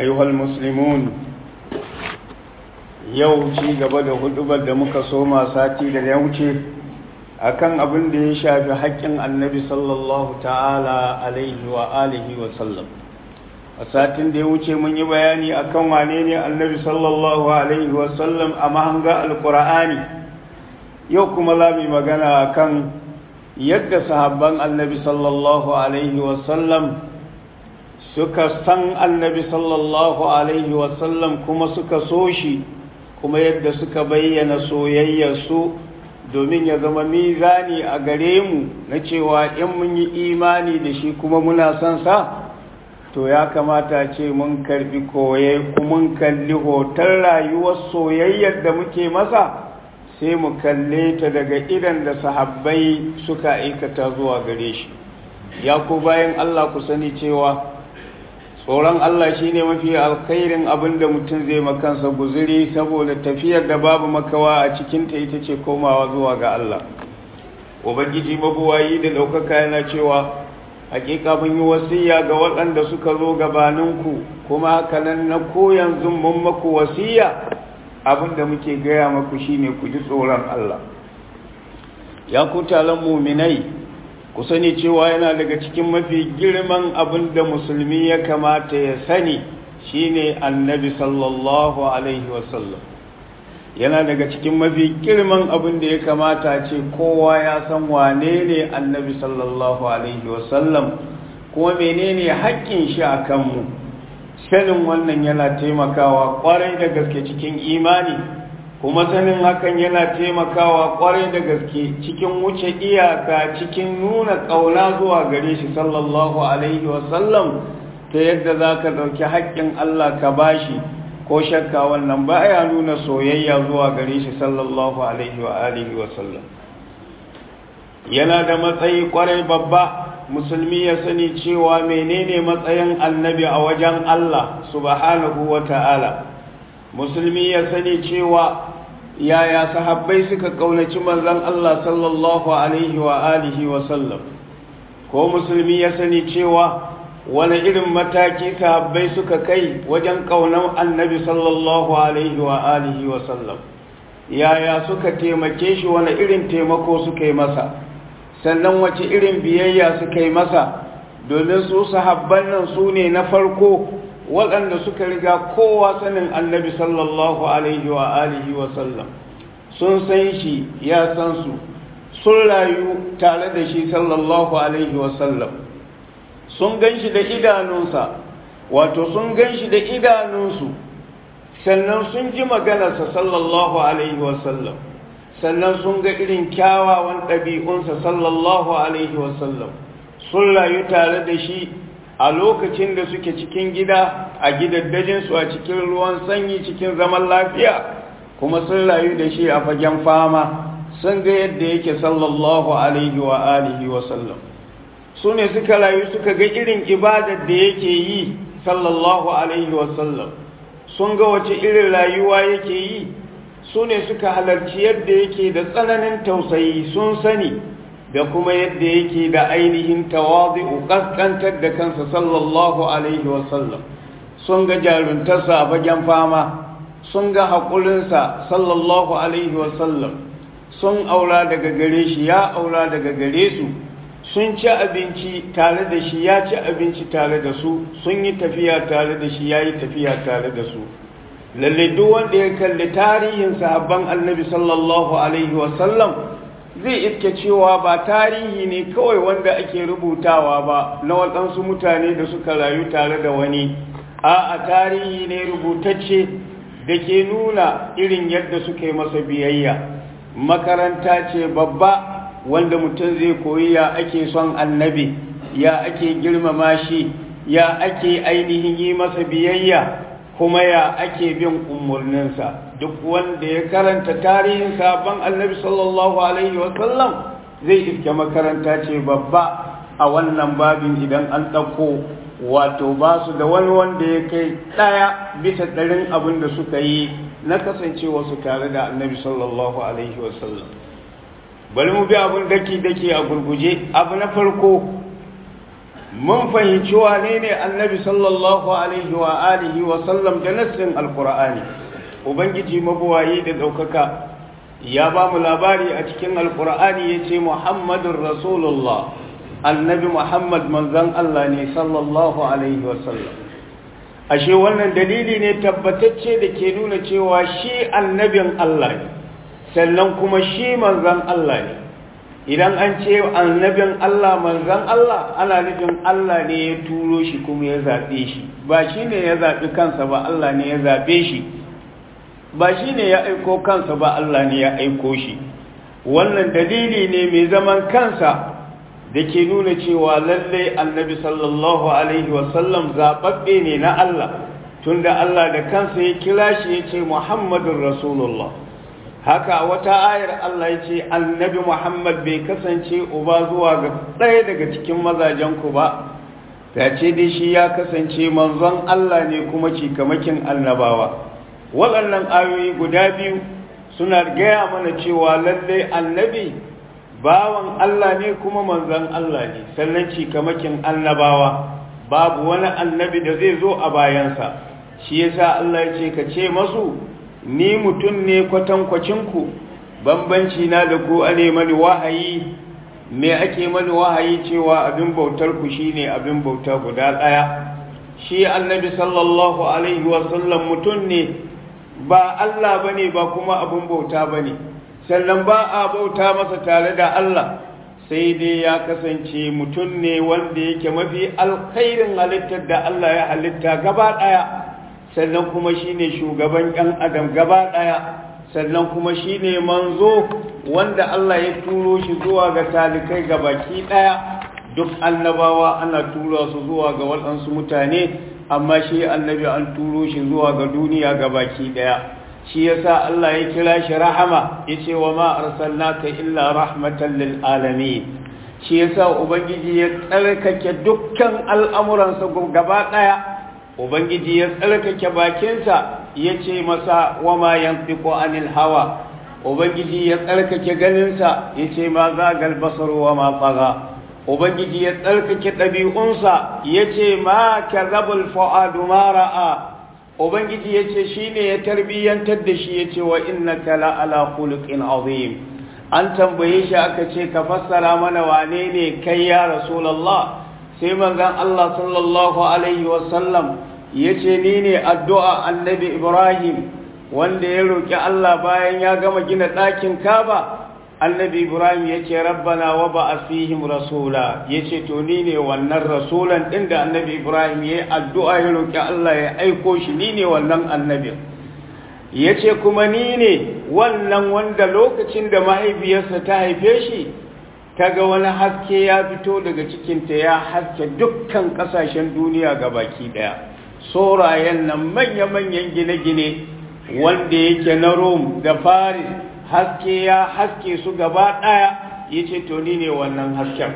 أيها المسلمون yau ci gaba da hudubar da muka soma sati da ya wuce akan abin da ya shafi haƙƙin annabi sallallahu ta'ala alaihi wa alihi wa sallam a satin da ya wuce mun yi bayani akan wane ne annabi sallallahu alaihi wa sallam a mahanga alƙur'ani yau kuma za mu yi magana akan yadda sahabban annabi sallallahu alaihi wa sallam suka san annabi sallallahu alaihi wa sallam kuma suka so shi kuma yadda suka bayyana soyayyarsu domin ya zama mizani a gare mu na cewa in mun yi imani da shi kuma muna son sa to ya kamata ce mun karbi koye mun kalli hoton rayuwar soyayyar da muke masa sai mu kalle ta daga idan da sahabbai suka aikata zuwa gare shi ya ku bayan Allah ku sani cewa tsoron Allah shi ne mafi alkhairin abin da mutum zai makansa guziri saboda tafiyar da babu makawa a cikinta ita ce komawa zuwa ga Allah ubangiji mabuwayi da ɗaukaka yana cewa hakika mun yi wasiya ga waɗanda suka zo gabaninku kuma hakanan na ko yanzu mun maku wasiya abin da muke gaya maku shine ku ji tsoron Allah ya ku taron muminai ku sani cewa yana daga cikin mafi girman abin da musulmi ya kamata ya sani shine annabi sallallahu alaihi wasallam yana daga cikin mafi girman abin da ya kamata ce kowa ya san wane ne annabi sallallahu alaihi wasallam kuma menene haƙƙin shi a kanmu sanin wannan yana taimakawa ƙwarai da gaske cikin imani kuma sanin hakan yana taimakawa kwarai da gaske cikin wuce iyaka cikin nuna ƙauna zuwa gare shi sallallahu alaihi wasallam ta yadda za ka ɗauki haƙƙin Allah ka bashi ko shakka wannan ba ya nuna soyayya zuwa gare shi sallallahu alaihi wa alihi wasallam yana da matsayi kwarai babba musulmi ya sani cewa menene matsayin annabi a wajen Allah subhanahu wa ta'ala musulmi ya sani cewa yaya sahabbai suka kaunaci manzon Allah sallallahu alaihi wa alihi wa sallam ko musulmi ya sani cewa wani irin mataki sahabbai suka kai wajen kaunar annabi sallallahu alaihi wa alihi wa sallam yaya suka taimake shi wani irin taimako suka yi masa sannan wace irin biyayya suka yi masa domin su sahabban nan su ne na farko waɗanda suka riga kowa sanin annabi sallallahu alaihi wa alihi wa sallam sun san shi ya san su sun rayu tare da shi sallallahu alaihi wa sallam sun gan shi da idanunsa wato sun gan shi da idanunsu sannan sun ji maganarsa sallallahu alaihi wa sallam sannan sun ga irin kyawawan ɗabi'unsa sallallahu alaihi wa sallam sun rayu tare da shi a lokacin da suke cikin gida a gidaddajinsu a cikin ruwan sanyi cikin zaman lafiya kuma sun rayu da shi a fagen fama sun ga yadda yake sallallahu alaihi wa alihi wa sallam su ne suka rayu suka ga irin ibadar da yake yi sallallahu alaihi wa sallam sun ga wace irin rayuwa yake yi su ne suka halarci yadda yake da tsananin tausayi sun sani da kuma yadda yake da ainihin tawazi'u kaskantar da kansa sallallahu alaihi wasallam sun ga jaruntarsa a fagen fama sun ga haƙurinsa sallallahu alaihi wasallam sun aura daga gare shi ya aura daga gare su sun ci abinci tare da shi ya ci abinci tare da su sun yi tafiya tare da shi ya yi tafiya tare da su lalle duk wanda ya kalli tarihin sahabban annabi sallallahu alaihi wasallam zai iske cewa ba tarihi ne kawai wanda ake rubutawa ba na waɗansu mutane da suka rayu tare da wani a tarihi ne rubutacce da ke nuna irin yadda suka yi masa biyayya makaranta ce babba wanda mutum zai koyi ya ake son annabi ya ake girmama shi ya ake ainihin yi masa biyayya kuma ya ake bin umarninsa duk wanda ya karanta tarihin sabon annabi sallallahu alaihi wasallam zai iske makaranta ce babba a wannan babin idan an ɗauko wato ba su da wani wanda ya kai ɗaya bisa ɗarin abin da suka yi na kasancewa su tare da annabi sallallahu alaihi wasallam bari mu bi abin daki-daki a gurguje abu na farko mun fahimci wane ne annabi sallallahu alaihi wa alihi wa sallam da nassin alqur'ani ubangiji mabuwayi da daukaka ya ba mu labari a cikin alqur'ani yace muhammadur rasulullah annabi muhammad manzon Allah ne sallallahu alaihi wa sallam ashe wannan dalili ne tabbatacce da ke nuna cewa shi annabin Allah ne sannan kuma shi manzon Allah ne idan an ce annabin Allah manzan Allah ana nufin Allah ne ya turo shi kuma ya zaɓe shi ba shi ne ya zaɓi kansa ba Allah ne ya zaɓe shi ba shi ne ya aiko kansa ba Allah ne ya aiko shi wannan dalili ne mai zaman kansa da ke nuna cewa lallai annabi sallallahu alaihi wasallam zaɓaɓɓe ne na Allah tunda Allah da kansa ya kira shi ya ce Muhammadun Rasulullah haka wata ayar Allah ya ce annabi Muhammad bai kasance uba zuwa ga ɗaya daga cikin mazajenku ba ta ce dai shi ya kasance manzon Allah ne kuma cikamakin annabawa waɗannan ayoyi guda biyu suna gaya mana cewa lallai annabi bawan Allah ne kuma manzon Allah ne sannan cikamakin annabawa babu wani annabi da zai zo a bayansa shi yasa Allah ya ce ka ce masu ni mutum ne kwatankwacinku bambanci na da ku ane mani wahayi me ake mani wahayi cewa abin bautar ku shine abin bauta guda ɗaya shi annabi sallallahu alaihi wasallam mutum ne ba Allah bane ba kuma abin bauta bane sannan ba a bauta masa tare da Allah sai dai ya kasance mutum ne wanda yake mafi alkhairin halittar da Allah ya halitta gaba ɗaya sannan kuma shine shugaban ɗan adam gaba ɗaya sannan kuma shine manzo wanda Allah ya turo shi zuwa ga talikai baki ɗaya duk annabawa ana tura su zuwa ga waɗansu mutane amma shi annabi an turo shi zuwa ga duniya baki ɗaya shi yasa Allah ya kira shi rahama yace wa ma arsalnaka illa rahmatan lil alamin shi yasa ubangiji ya tsarkake dukkan al'amuransa gaba ɗaya ubangiji ya tsarkake bakinsa ya ce masa wama yantiqu anil hawa ubangiji ya tsarkake ganinsa ya ce ma zagal basar wama tsaga ubangiji ya tsarkake ɗabi'unsa ya ce ma kazabul fu'adu ma ra'a ubangiji ya ce shine ya tarbiyyantar da shi ya ce wa innaka la ala khuluqin azim an tambaye shi aka ce ka fassara mana wane ne kai ya rasulullah sai manzon Allah sallallahu alaihi wasallam ya ce ni ne addu'a annabi Ibrahim wanda ya roƙi Allah bayan ya gama gina ɗakin kaba annabi Ibrahim ya ce rabbana wa ba a fihim rasula ya ce to ni ne wannan rasulan ɗin da annabi Ibrahim ya yi addu'a ya roƙi Allah ya aiko shi ni ne wannan annabin ya ce kuma ni ne wannan wanda lokacin da mahaifiyarsa ta haife shi ta ga wani haske ya fito daga cikinta ya haske dukkan ƙasashen duniya ga baki ɗaya sorayen nan manya-manyan gine-gine wanda yake na Rome da Paris haske ya haske su gaba ɗaya ya ce to ni ne wannan hasken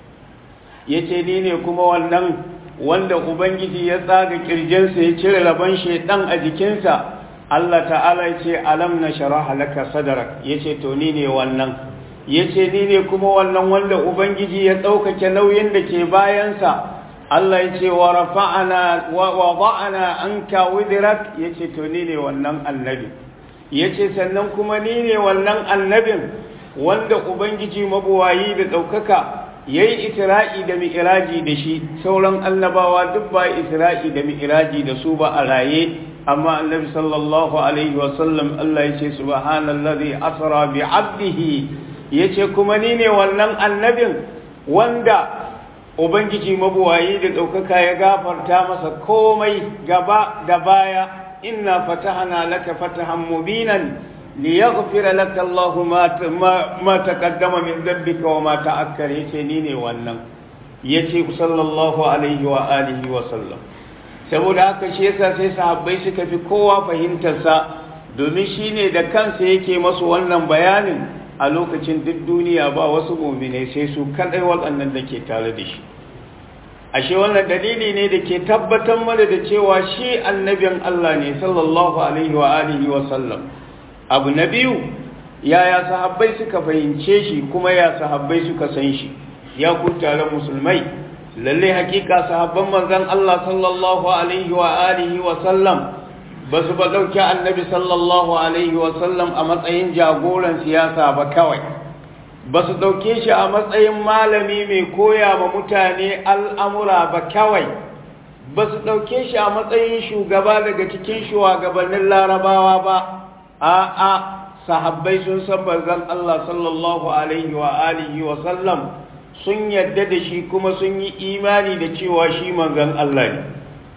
ya ce ni ne kuma wannan wanda Ubangiji ya tsaga ƙirjinsa ya cire rabon shaidan a jikinsa Allah ta'ala ya ce alam na shara halaka sadarak ya ce to ni ne wannan ya ce ni ne kuma wannan wanda Ubangiji ya ɗaukake nauyin da ke bayansa Allah ya ce wa rafa'ana wa wada'ana anka widrak yace to ni ne wannan annabi yace sannan kuma ni ne wannan annabin wanda ubangiji mabuwayi da daukaka yayi isra'i da mi'raji da shi sauran annabawa duk ba isra'i da mi'raji da su ba a raye amma annabi sallallahu alaihi wasallam Allah yace subhanallazi asra bi 'abdihi yace kuma ni ne wannan annabin wanda Ubangiji mabuwayi da ɗaukaka ya gafarta masa komai gaba da baya inna fatahana laka fatahan mubinan liyaghfira laka Allahu ma taqaddama min dhanbika wa ma ta'akkara yace ni ne wannan yace sallallahu alaihi wa alihi wa sallam saboda haka shi yasa sai sahabbai suka fi kowa fahimtar sa domin shine da kansa yake masu wannan bayanin a lokacin duk duniya ba wasu mu'minai sai su kadai waɗannan da ke tare da shi ashe wannan dalili ne da ke tabbatar mana da cewa shi annabin Allah ne sallallahu alaihi wa alihi wa sallam abu na biyu yaya sahabbai suka fahimce shi kuma ya sahabbai suka san shi ya ku taron musulmai lalle hakika sahabban manzon Allah sallallahu alaihi wa alihi wa sallam ba su ba dauki annabi sallallahu alaihi wa sallam a matsayin jagoran siyasa ba kawai ba su dauke shi a matsayin malami mai koya ma mutane al'amura ba kawai ba su dauke shi a matsayin shugaba daga cikin shugabannin larabawa ba a'a sahabbai sun san manzon Allah sallallahu alaihi wa alihi wa sallam sun yadda da shi kuma sun yi imani da cewa shi manzon Allah ne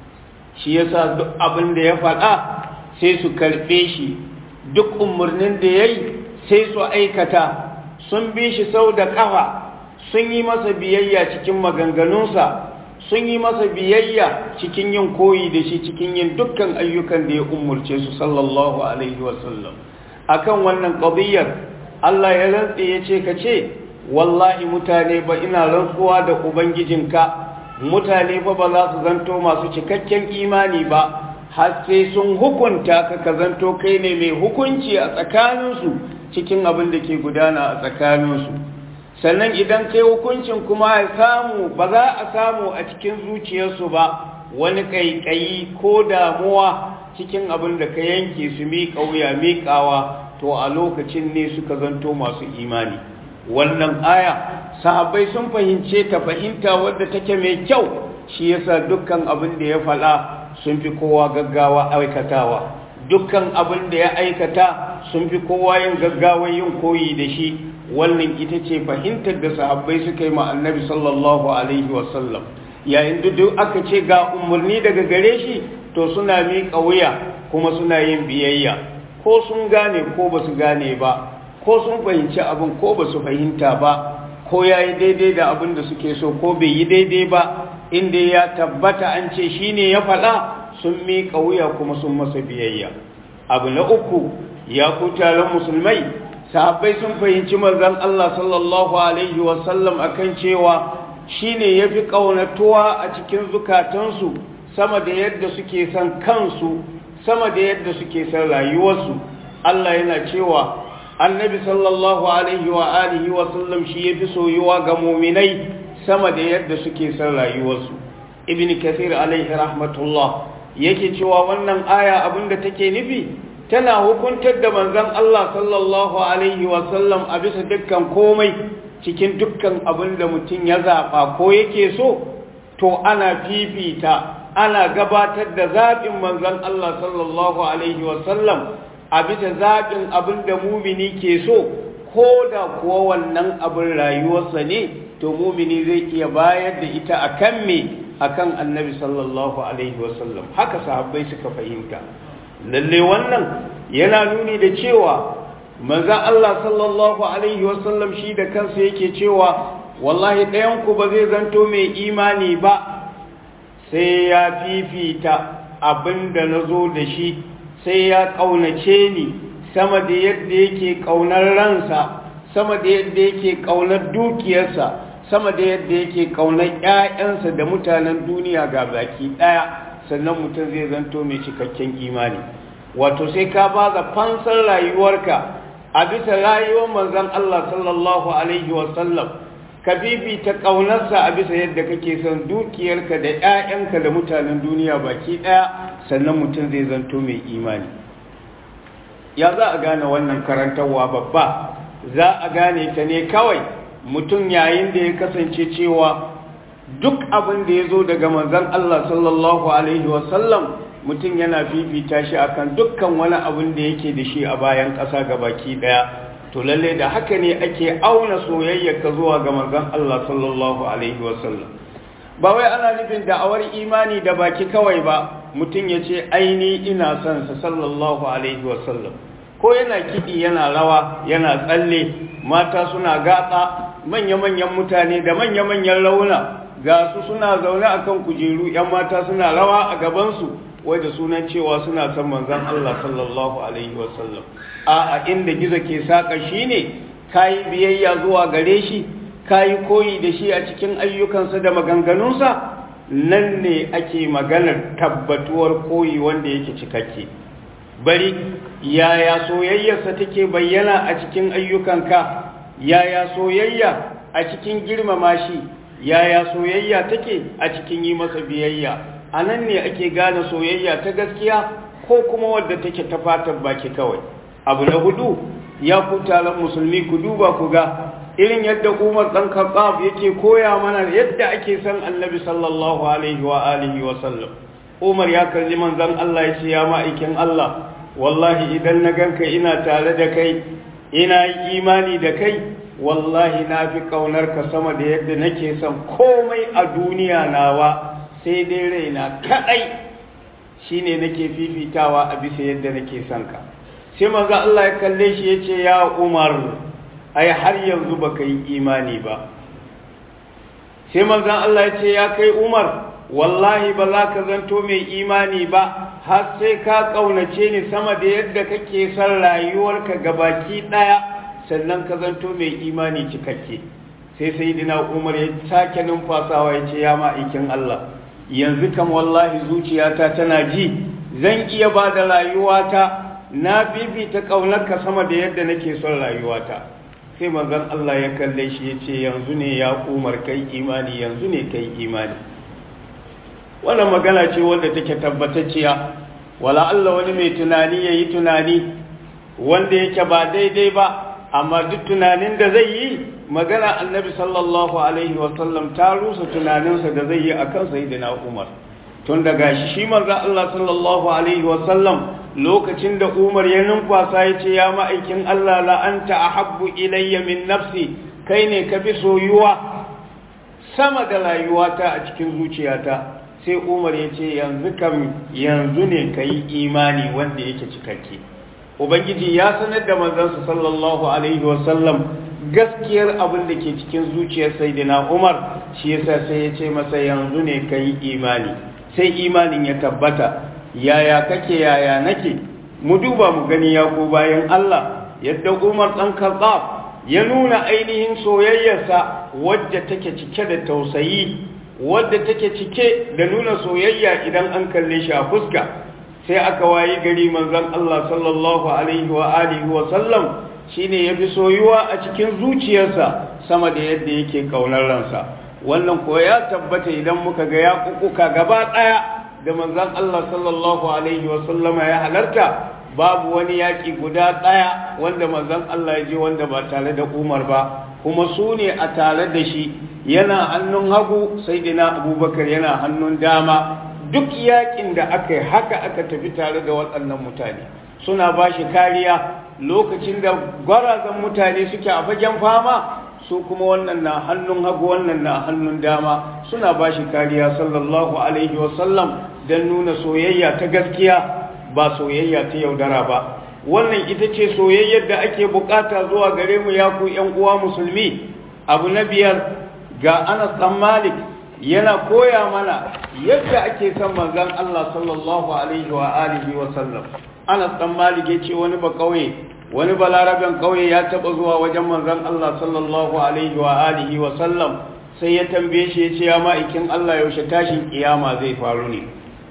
shi yasa duk abin da ya faɗa sai su karɓe shi duk umarnin da yayi sai su aikata sun bi shi sau da ƙafa sun yi masa biyayya cikin maganganunsa sun yi masa biyayya cikin yin koyi da shi cikin yin dukkan ayyukan da ya umurce su sallallahu alaihi wasallam akan wannan qadiyar Allah ya rantse ya ce ka ce wallahi mutane ba ina rantsuwa da ubangijinka mutane fa ba za su zanto masu cikakken imani ba har sai sun hukunta ka ka zanto kai ne mai hukunci a tsakaninsu cikin abin da ke gudana a tsakaninsu sannan idan kai hukuncin kuma ya samu ba za a samu a cikin zuciyarsu ba wani ƙaiƙayi ko damuwa cikin abin da ka yanke su miƙa wuya miƙawa to a lokacin ne suka zanto masu imani wannan aya sahabbai sun fahimce ta fahimta wadda take mai kyau shi yasa dukkan abin da ya faɗa sun fi kowa gaggawa aikatawa dukkan abin da ya aikata sun fi kowa yin gaggawa yin koyi da shi wannan ita ce fahimtar da sahabbai suka yi ma annabi sallallahu alaihi wasallam yayin da duk aka ce ga umarni daga gare shi to suna miƙa wuya kuma suna yin biyayya ko sun gane ko ba su gane ba ko sun fahimci abin ko ba su fahimta ba ko ya yi daidai da abin da suke so ko bai yi daidai ba inda ya tabbata an ce shi ne ya faɗa sun miƙa wuya kuma sun masa biyayya abu na uku ya ku taron musulmai sahabbai sun fahimci manzon Allah sallallahu alaihi wasallam akan cewa shine yafi kaunatuwa a cikin zukatansu sama da yadda suke son kansu sama da yadda suke son rayuwarsu Allah yana cewa annabi sallallahu alaihi wa alihi wasallam shi yafi soyuwa ga mu'minai sama da yadda suke son rayuwarsu ibn kathir alaihi rahmatullah yake cewa wannan aya abinda take nufi tana hukuntar da manzon Allah sallallahu alaihi wasallam a bisa dukkan komai cikin dukkan abin da mutum ya zaɓa ko yake so to ana fifita ana gabatar da zaɓin manzon Allah sallallahu alaihi wasallam a bisa zaɓin abin da mumini ke so ko da kuwa wannan abin rayuwarsa ne to mumini zai iya bayar da ita akan me akan annabi sallallahu alaihi wasallam haka sahabbai suka fahimta lalle wannan yana nuni da cewa manzan Allah sallallahu Alaihi wasallam shi da kansa yake cewa wallahi ɗayanku ba zai zanto mai imani ba sai ya fifita abin da na zo da shi sai ya ƙaunace ni sama da yadda yake ƙaunar ransa sama da yadda yake ƙaunar dukiyarsa sama da yadda yake ƙaunar ‘ya'yansa da mutanen duniya ga baki ɗaya sannan mutum zai zanto mai cikakken imani wato sai ka ba da fansar rayuwarka a bisa rayuwar manzon Allah sallallahu alaihi wasallam ka bibita ƙaunarsa a bisa yadda kake son dukiyarka da 'ya'yanka da mutanen duniya baki ɗaya sannan mutum zai zanto mai imani ya za a gane wannan karantarwa babba za a gane ta ne kawai mutum yayin da ya kasance cewa duk abin da ya zo daga manzon Allah sallallahu alaihi wasallam mutum yana fifita shi akan dukkan wani abin da yake da shi a bayan ƙasa ga baki ɗaya to lalle da haka ne ake auna soyayya ka zuwa ga manzon Allah sallallahu alaihi wasallam ba wai ana nufin da'awar imani da baki kawai ba mutum ya ce aini ina son sa sallallahu alaihi wasallam ko yana kiɗi yana rawa yana tsalle mata suna gatsa manya-manyan mutane da manya-manyan launa ga su suna zaune akan kujeru 'yan mata suna rawa a gabansu wai da sunan cewa suna son manzan Allah sallallahu Alaihi wasallam a inda gizo ke saƙa shi ne ka yi biyayya zuwa gare shi ka yi koyi da shi a cikin ayyukansa da maganganunsa nan ne ake maganar tabbatuwar koyi wanda yake cikakke bari yaya soyayyarsa take bayyana a cikin ayyukanka yaya soyayya a cikin girmama shi yaya soyayya take a cikin yi masa biyayya a nan ne ake gane soyayya ta gaskiya ko kuma wadda take ta fatan baki kawai abu na hudu ya ku taron musulmi ku duba ku ga irin yadda umar ɗan khattab yake koya mana yadda ake san annabi sallallahu alaihi wa alihi wa sallam umar ya kalli manzon Allah ya ce ya ma'aikin Allah wallahi idan na ganka ina tare da kai ina yi imani da kai wallahi na fi ƙaunar ka sama da yadda nake son komai a duniya nawa sai dai raina kaɗai shine nake fifitawa a bisa yadda nake son ka sai manzo Allah ya kalle shi ya ce ya Umar ai har yanzu baka yi imani ba sai manzo Allah ya ce ya kai Umar wallahi ba za ka zanto mai imani ba har sai ka ƙaunace ni sama da yadda kake son rayuwarka gabaki ɗaya sannan ka zanto mai imani cikakke sai sai dina umar ya sake numfasawa ya ce ya ma'aikin Allah yanzu kam wallahi zuciyata tana ji zan iya ba da rayuwata na bibita ƙaunarka sama da yadda nake son rayuwata sai manzon Allah ya kalle shi ya ce yanzu ne ya umar kai imani yanzu ne kai imani wannan magana ce wanda take tabbatacciya wala Allah wani mai tunani ya yi tunani wanda yake ba daidai ba amma duk tunanin da zai yi magana annabi sallallahu alaihi wasallam ta rusa tunaninsa da zai yi a kan sayidina umar tun daga shi shi manzo Allah sallallahu alaihi wasallam lokacin da umar ya numfasa ya ce ya ma'aikin Allah la anta ahabbu ilayya min nafsi kai ne ka fi soyuwa sama da rayuwata a cikin zuciyata sai umar ya ce yanzu kam yanzu ne ka yi imani wanda yake cikakke ubangiji ya sanar da manzansa sallallahu alaihi wasallam gaskiyar abin da ke cikin zuciyar saidina umar shi yasa sai ya ce masa yanzu ne ka yi imani sai imanin ya tabbata yaya kake yaya nake mu duba mu gani ya ko bayan allah yadda umar ɗan kazzab ya nuna ainihin soyayyarsa wadda take cike da tausayi wadda take cike da nuna soyayya idan an kalle shi a fuska sai aka wayi gari manzon Allah sallallahu alaihi wa alihi wa sallam shine yafi soyuwa a cikin zuciyarsa sama da yadda yake kaunar ransa wannan ko ya tabbata idan muka ga ya kukuka gaba daya da manzon Allah sallallahu alaihi wa sallama ya halarta babu wani yaki guda daya wanda manzon Allah ya je wanda ba tare da Umar ba kuma su ne a tare da shi yana hannun hagu sai dina abubakar yana hannun dama duk yakin da aka yi haka aka tafi tare da waɗannan mutane suna ba shi kariya lokacin da gwarazan mutane suke a fagen fama su kuma wannan na hannun hagu wannan na hannun dama suna ba shi kariya sallallahu alaihi wasallam don nuna soyayya ta gaskiya ba soyayya ta yaudara ba wannan ita ce soyayyar da ake bukata zuwa gare mu ya ku ‘yan uwa musulmi abu na biyar ga anas ɗan malik yana koya mana yadda ake son manzon Allah sallallahu alaihi wa alihi wa sallam anas ɗan malik ya ce wani ba ƙauye wani balaraben ƙauye ya taɓa zuwa wajen manzon Allah sallallahu alaihi wa alihi wa sallam sai ya tambaye shi ya ce ya ma'aikin Allah yaushe tashin kiyama zai faru ne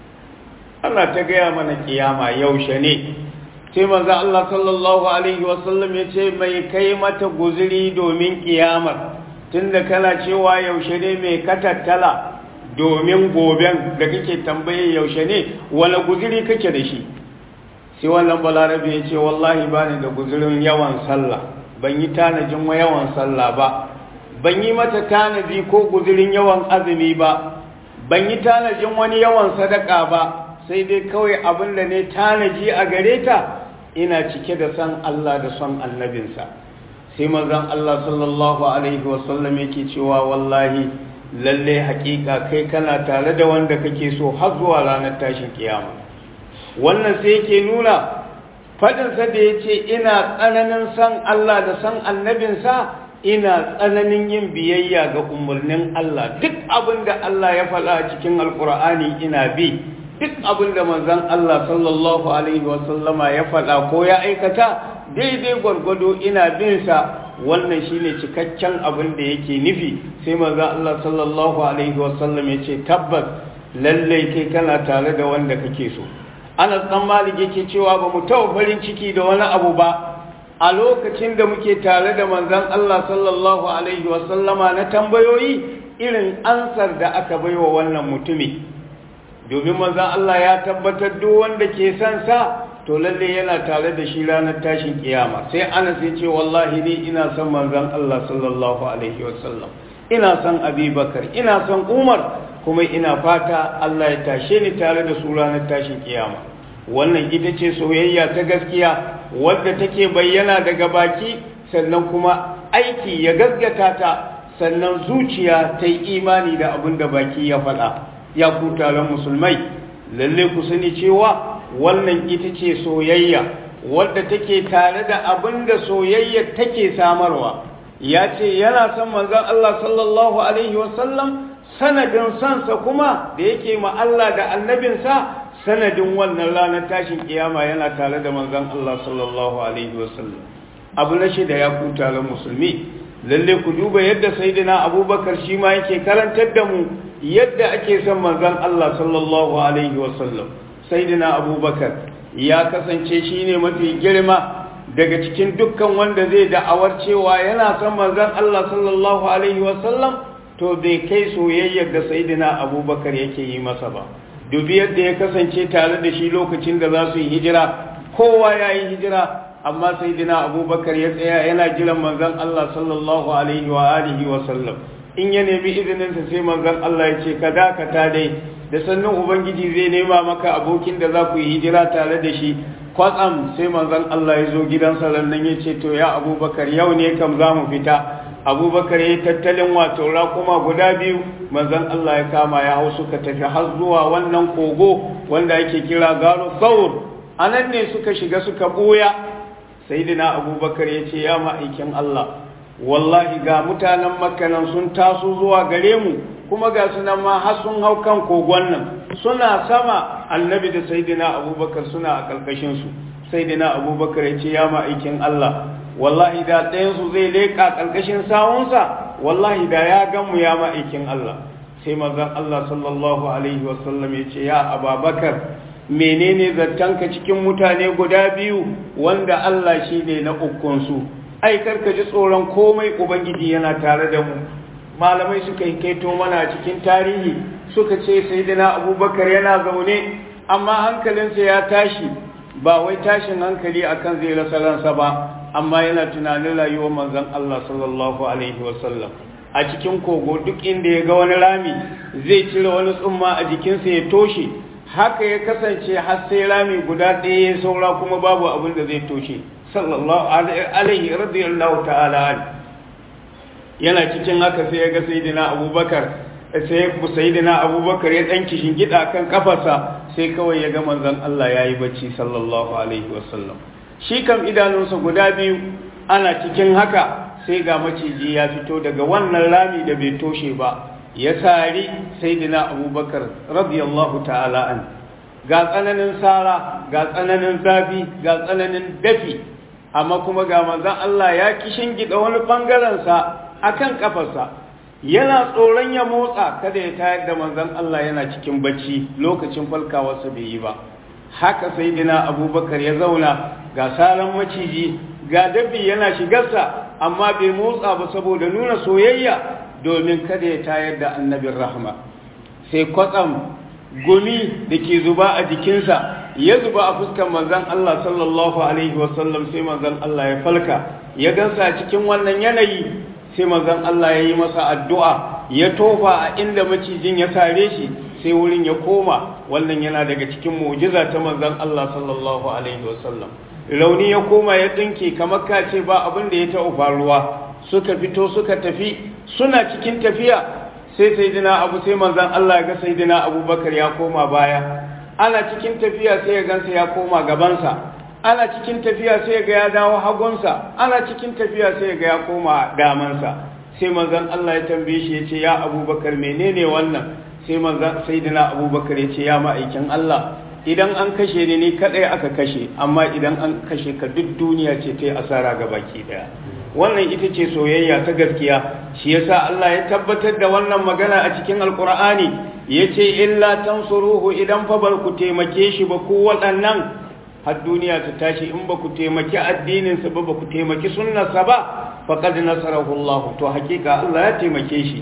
Allah ta gaya mana kiyama yaushe ne sai manzo Allah sallallahu alaihi wasallam ya ce mai kai mata guzuri domin kiyamar tunda kana cewa yaushe ne mai katattala domin goben da kake tambaye yaushe ne wani guzuri kake da shi sai wannan balarabe ya ce wallahi ba ni da guzurin yawan sallah ban yi tanajin wa yawan sallah ba ban yi mata tanaji ko guzurin yawan azumi ba ban yi tanajin wani yawan sadaka ba sai dai kawai abin da ne tanaji a gare ta ina cike da san Allah da son annabinsa sai manzon Allah sallallahu alaihi wasallam yake cewa wallahi lalle hakika kai kana tare da wanda kake so har zuwa ranar tashin kiyama wannan sai yake nuna fadinsa da ya ce ina tsananin san Allah da san annabinsa ina tsananin yin biyayya ga umarnin Allah duk abin da Allah ya faɗa cikin alkur'ani ina bi duk abin da manzon Allah sallallahu alaihi wasallama ya faɗa ko ya aikata daidai gwargwado ina bin sa wannan shine cikakken abin da yake nufi sai manzon Allah sallallahu alaihi wasallam ya ce tabbas lallai kai kana tare da wanda kake so Anas dan Malik yake cewa ba mu taɓa farin ciki da wani abu ba a lokacin da muke tare da manzon Allah sallallahu alaihi wasallama na tambayoyi irin ansar da aka baiwa wannan mutumi domin manzan Allah ya tabbatar duk wanda ke son sa to lalle yana tare da shi ranar tashin kiyama sai Anas ya ce wallahi ni ina son manzan Allah sallallahu alaihi wasallam ina son Abubakar ina son Umar kuma ina fata Allah ya tashe ni tare da su ranar tashin kiyama wannan ita ce soyayya ta gaskiya wadda take bayyana daga baki sannan kuma aiki ya gaskata ta sannan zuciya ta yi imani da abin da baki ya faɗa ya ku taron musulmai lalle ku sani cewa wannan ita ce soyayya wadda take tare da abin da soyayya take samarwa ya ce yana son manzon Allah sallallahu alaihi wasallam sanadin sansa kuma da yake ma Allah da annabinsa sanadin wannan ranar tashin kiyama yana tare da manzon Allah sallallahu alaihi wasallam abu na shida ya ku taron musulmi lalle ku duba yadda sayyidina abubakar shi ma yake karantar da mu yadda ake son manzon Allah sallallahu alaihi wasallam sayyidina abubakar ya kasance shine mafi girma daga cikin dukkan wanda zai da'awar cewa yana son manzon Allah sallallahu alaihi wasallam to bai kai soyayyar da sayyidina abubakar yake yi masa ba dubi yadda ya kasance tare da shi lokacin da za su yi hijira kowa ya yi hijira amma sayyidina abubakar ya tsaya yana jiran manzon Allah sallallahu alaihi wa alihi wa sallam in ya nemi izinin sa sai manzon Allah ya ce ka dakata dai da sannan ubangiji zai nema maka abokin da za ku yi hijira tare da shi kwatsam sai manzon Allah ya zo gidansa nan ya ce to ya abubakar yau ne kam za mu fita abubakar ya yi tattalin wato raƙuma guda biyu manzon Allah ya kama ya hau suka tafi har zuwa wannan kogo wanda ake kira garo saur a nan ne suka shiga suka ɓuya sayidina abubakar ya ce ya ma'aikin Allah wallahi ga mutanen makanan sun taso zuwa gare mu kuma ga su nan ma har sun hau kan kogon nan suna sama annabi da sayidina abubakar suna a ƙarƙashinsu sayidina abubakar ya ce ya ma'aikin Allah wallahi da ɗayansu zai leƙa ƙarƙashin sawunsa wallahi da ya gan mu ya ma'aikin Allah sai manzon Allah sallallahu alaihi wasallam ya ce ya ababakar menene zattanka cikin mutane guda biyu wanda Allah shi ne na ukunsu ai karka ji tsoron komai ubangiji yana tare da mu malamai suka yi kaito mana cikin tarihi suka ce sayyidina abubakar yana zaune amma hankalinsa ya tashi ba wai tashin hankali akan zai rasa ransa ba amma yana tunanin rayuwar manzon Allah sallallahu alaihi wasallam a cikin kogo duk inda ya ga wani rami zai cire wani tsumma a jikinsa ya toshe haka ya kasance har sai rami guda ɗaya ya saura kuma babu abin da zai toshe sallallahu alaihi radiyallahu ta'ala yana cikin haka sai ya ga sayyidina abubakar sai sayyidina abubakar ya dan kishin gida kan kafarsa sai kawai ya ga manzon Allah yayi bacci sallallahu alaihi wasallam shi kam idanunsa guda biyu ana cikin haka sai ga maciji ya fito daga wannan rami da bai toshe ba ya sari sayyidina abubakar radiyallahu ta'ala an ga tsananin sara ga tsananin zafi ga tsananin dafi amma kuma ga manzon Allah ya kishin gida wani bangaren sa akan kafarsa yana tsoron ya motsa kada ya tayar da manzon Allah yana cikin bacci lokacin falkawarsa bai yi ba haka sayyidina abubakar ya zauna ga saran maciji ga dabbi yana shigarsa amma bai motsa ba saboda nuna soyayya domin kada ya tayar da annabin rahama sai kwatsam gumi da ke zuba a jikinsa ya zuba a fuskar manzan Allah sallallahu alaihi wasallam sai manzan Allah ya falka ya gansa cikin wannan yanayi sai manzan Allah ya yi masa addu'a ya tofa a inda macijin ya sare shi sai wurin ya koma wannan yana daga cikin mu'jiza ta manzan Allah sallallahu alaihi wasallam rauni ya koma ya dinke kamar ka ce ba abin da ya taɓa faruwa suka fito suka tafi suna cikin tafiya sai saidina abu sai manzan Allah ya ga saidina abubakar ya koma baya ana cikin tafiya sai ya gansa ya koma gabansa ana cikin tafiya sai ya ga ya dawo hagunsa ana cikin tafiya sai ya ga ya koma damansa sai manzan Allah ya tambaye shi ya ce ya abubakar menene wannan sai manzan saidina abubakar ya ce ya ma'aikin Allah idan an kashe ni ni kadai aka kashe amma idan an kashe ka duk duniya ce ta yi asara ga baki daya wannan ita ce soyayya ta gaskiya shi yasa Allah ya tabbatar da wannan magana a cikin alkur'ani yace illa tansuruhu idan fa bar ku taimake shi ba ku waɗannan har duniya ta tashi in ba ku taimaki addinin sa ba ba ku taimaki sunnarsa ba faqad nasarahu Allah to hakika Allah ya taimake shi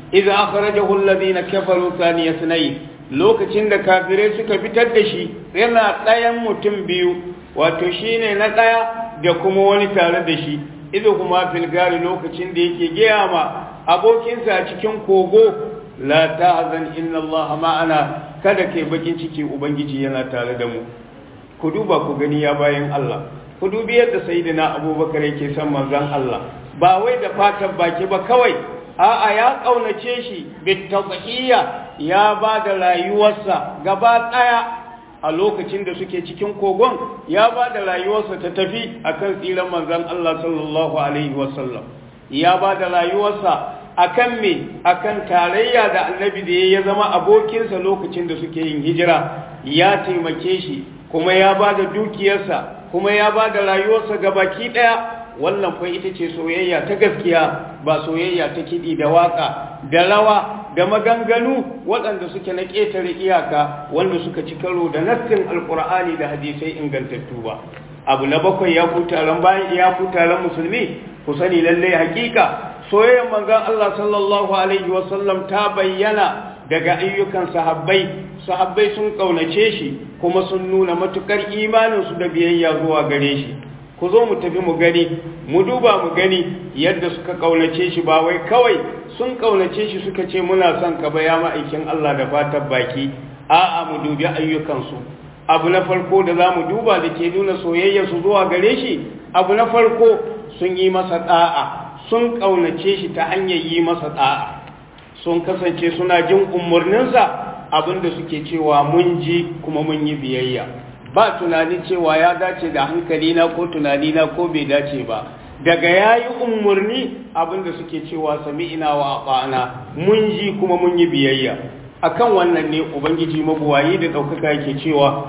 idza akhrajahu alladhina kafaru thaniya sunayi lokacin da kafirai suka fitar da shi yana ɗayan mutum biyu wato shine na ɗaya da kuma wani tare da shi idan kuma filgari lokacin da yake gaya ma abokinsa a cikin kogo la ta'zan inna allaha ma'ana kada kai bakin ciki ubangiji yana tare da mu ku duba ku gani ya bayan Allah ku dubi yadda sayyidina abubakar yake son manzon Allah ba wai da fatan baki ba kawai a'a ya kaunace shi bitadhiya ya ba da rayuwarsa gaba daya a lokacin da suke cikin kogon ya ba da rayuwarsa ta tafi akan tsiran manzon Allah sallallahu alaihi wasallam ya ba da rayuwarsa akan me akan tarayya da annabi da ya zama abokinsa lokacin da suke yin hijira ya taimake shi kuma ya ba da dukiyarsa kuma ya ba da rayuwarsa gabaki daya wannan fa ita ce soyayya ta gaskiya ba soyayya ta kiɗi da waka da rawa da maganganu waɗanda suke na ƙetare iyaka wanda suka ci karo da nassin alƙur'ani da hadisai ingantattu ba abu na bakwai ya ku taron bayan ya ku taron musulmi ku sani lallai hakika soyayyar manzon Allah sallallahu alaihi wasallam ta bayyana daga ayyukan sahabbai sahabbai sun kaunace shi kuma sun nuna matukar imaninsu da biyayya zuwa gare shi ku zo mu tafi mu gani mu duba mu gani yadda suka kaunace shi ba wai kawai sun kaunace shi suka ce muna son ka ba ya ma'aikin Allah da fatan baki a'a mu dubi ayyukansu abu na farko da za mu duba da ke nuna soyayyarsu zuwa gare shi abu na farko sun yi masa da'a sun kaunace shi ta hanyar yi masa da'a sun kasance suna jin umarninsa abinda suke cewa mun ji kuma mun yi biyayya ba tunani cewa ya dace da hankalina ko tunanina ko bai dace ba daga ya yi umarni abinda suke cewa sami ina wa ba'ana mun ji kuma mun yi biyayya akan wannan ne ubangiji mabuwayi da ɗaukaka yake cewa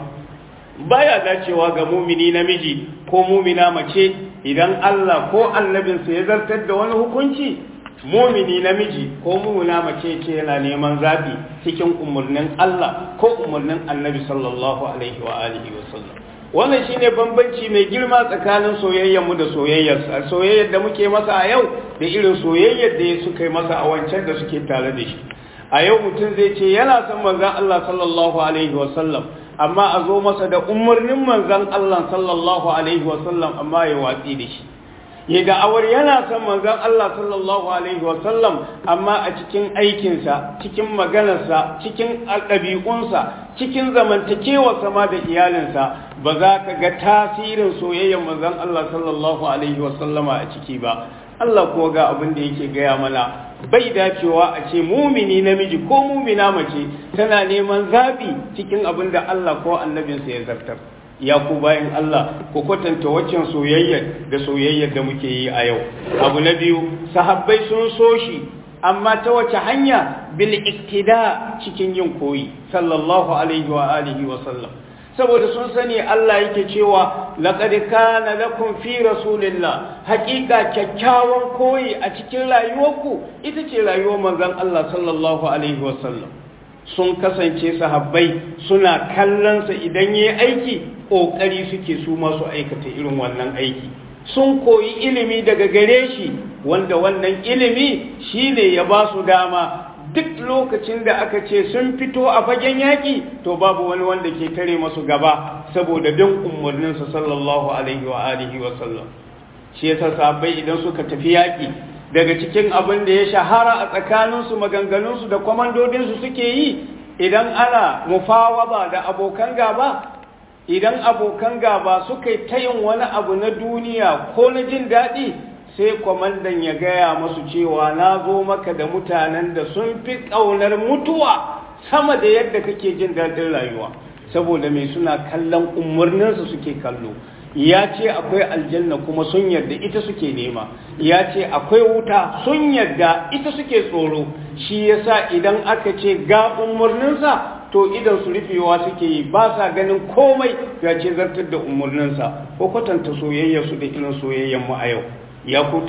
baya dacewa ga mumini namiji ko mumina mace idan Allah ko annabinsa ya zartar da wani hukunci mumini namiji ko mumina mace ce yana neman zabi cikin umarnin Allah ko umarnin annabi sallallahu alaihi wa alihi wa sallam wannan shine bambanci mai girma tsakanin soyayyar mu da soyayyar soyayyar da muke masa a yau da irin soyayyar da suka yi masa a wancan da suke tare da shi a yau mutum zai ce yana son manzon Allah sallallahu alaihi wa sallam amma a zo masa da umarnin manzon Allah sallallahu alaihi wa sallam amma ya watsi da shi ya da'awar yana son manzon Allah sallallahu alaihi wasallam amma a cikin aikinsa cikin maganarsa cikin ɗabi'unsa cikin zamantakewarsa ma da iyalinsa ba za ka ga tasirin soyayyar manzon Allah sallallahu alaihi wasallama a ciki ba Allah kuwa ga abin da yake gaya mana bai dacewa a ce mumini namiji ko mumina mace tana neman zaɓi cikin abin da Allah ko annabinsa ya zartar ya ku bayan Allah ku kwatanta waccan soyayyar da soyayyar da muke yi a yau abu na biyu sahabbai sun so shi amma ta wace hanya bil iktida cikin yin koyi sallallahu alaihi wa alihi wa sallam saboda sun sani Allah yake cewa laqad kana lakum fi rasulillah haqiqa kyakkyawan koyi a cikin rayuwarku ita ce rayuwar manzon Allah sallallahu alaihi wa sallam sun kasance sahabbai suna kallonsa idan yayi aiki ƙoƙari suke su masu aikata irin wannan aiki sun koyi ilimi daga gare shi wanda wannan ilimi shine ya ba su dama duk lokacin da aka ce sun fito a fagen yaƙi to babu wani wanda ke tare masu gaba saboda bin umarninsa sallallahu alaihi wa alihi wa sallam shi yasa sahabbai idan suka tafi yaƙi daga cikin abin da ya shahara a tsakaninsu maganganunsu da kwamandodinsu suke yi idan ana mufawaba da abokan gaba idan abokan gaba suka yi ta yin wani abu na duniya ko na jin daɗi sai kwamandan ya gaya masu cewa na zo maka da mutanen da sun fi ƙaunar mutuwa sama da yadda kake jin daɗin rayuwa saboda mai suna kallon umarninsu suke kallo ya ce akwai aljanna kuma sun yarda ita suke nema ya ce akwai wuta sun yarda ita suke tsoro shi yasa idan aka ce ga umarninsa to idan su rufewa suke yi ba sa ganin komai ya ce zartar da umarninsa ko kwatanta soyayya su da irin soyayyan mu a yau ya ku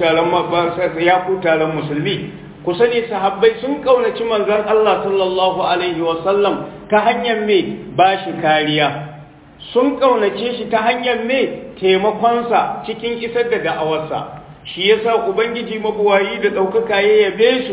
taron musulmi ku sani sahabbai sun kaunaci manzon Allah sallallahu alaihi wasallam ta hanyar me ba shi kariya sun kaunace shi ta hanyar me taimakonsa cikin isar da da'awarsa shi yasa ubangiji mabuwayi da ɗaukaka ya yabe su